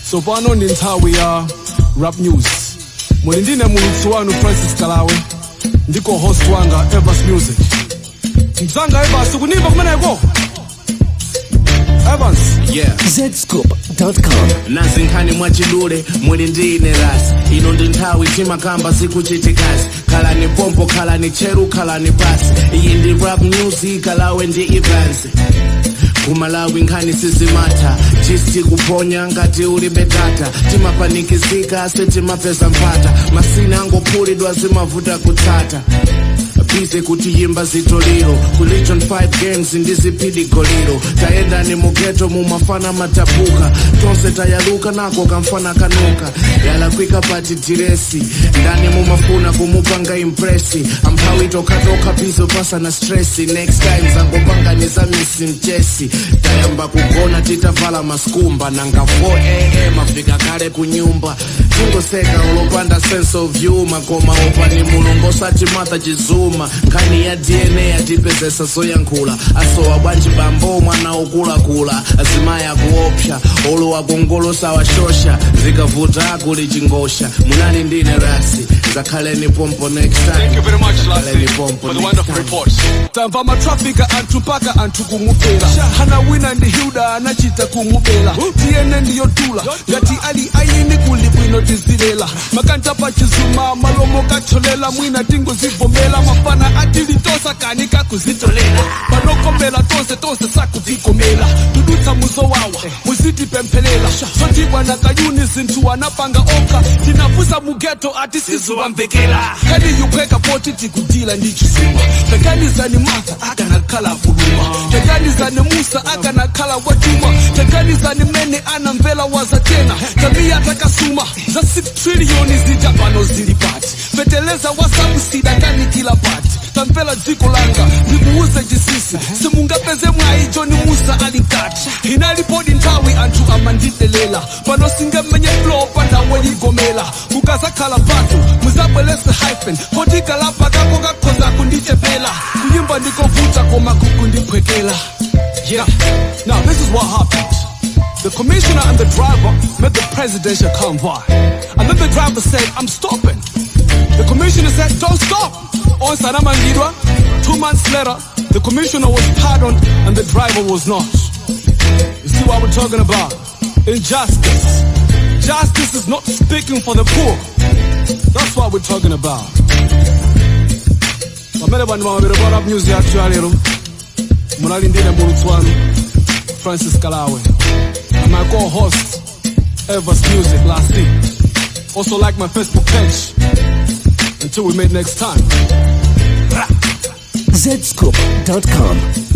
tsopano ndi nthawi ya rap news muli ndine mulutsi wanu francis kalawe ndiko host wanga evas music mdzanga evas kunimba kumeneko evans yeah zscoop.com nazi nkhani mwachidule muli ndi ine rasi ino ndi nthawi timakamba zikuchitikazi khalani pompo khalani cheru khalani pasi iyi ndi rap news kalawe ndi evans kumalawi nkhani sizimatha chisti kuponya ngati ulibe data timapanikizika setimapeza mpata masina angophulidwa zimavuta kutsata bize kuti yimba zitoliro ku legion 5 games ndizipidi goliro tayenda ni mugeto mumafana matapuka tonse tayaluka nako kamfana kanuka yalakwika pati diresi ndani mumafuna kumupanga impresi amphawi tokatoka bizo pasa na stresi next time zangopanganiza misi mchesi tayamba kugona titavala maskumba nanga 4am afika kale kunyumba tingoseka ulopanda sense of humor koma opani mulungu osati matha chizuma nkhani ya dna yatipezesa zoyankhula asowa bwanji bambo mwana okulakula azimayi akuopsa olowa kongolosa washosha zikavuta akuli chingosha munali ndine rasi zakhaleni pompo next time Thank you very much, Zakhaleni Lassie, pompo for the next wonderful time. reports. tamva matrafika anthu mpaka anthu kumupera hana wina ndi hilda anachita kumubera tiyene ndiyotula ngati ali ayini kuli bwino tizilela makanta pa chizuma malomo kacholela mwina tingozivomera mafana atilitosa kani kakuzitolela panokombera tonse tonse sakutikomera tudutsa muzowawa muzitipempherera zotibwa na kayuni zinthu anapanga okha tinapusa mugeto ati siziwamvekera kadi yupheka poti tikudila ndi chizima taganizani martha akanakhala kuluma taganizani musa akanakhala wachuma taganizani mene anamvera wazatena tamiya takasuma za 6 triliyoni zija pano zili pati feteleza wasabusida kani kila pati tamvera dziko langa ndikuuze chisisi simungapeze mwayi joni musa ali nkati inalipodi nthawi anthu amandidelela pano singemenye flow pandawo yigomela kukazakhala mphatso muzabwelese hyphen poti kalapa kako kakhoza kundichepela kuyimba ndikovuta koma kukundiphwekela yeah now this is what happened The commissioner and the driver met the presidential convoy. And then the driver said, I'm stopping. The commissioner said, Don't stop. On Saramangidwa, two months later, the commissioner was pardoned and the driver was not. You see what we're talking about? Injustice. Justice is not speaking for the poor. That's what we're talking about. pamene vanhu vamaviri va rap news yathu ya lero munali ndine mulutsi wanu francis kalawe and my co-host evers music last week also like my facebook page until we meet next time zscoop.com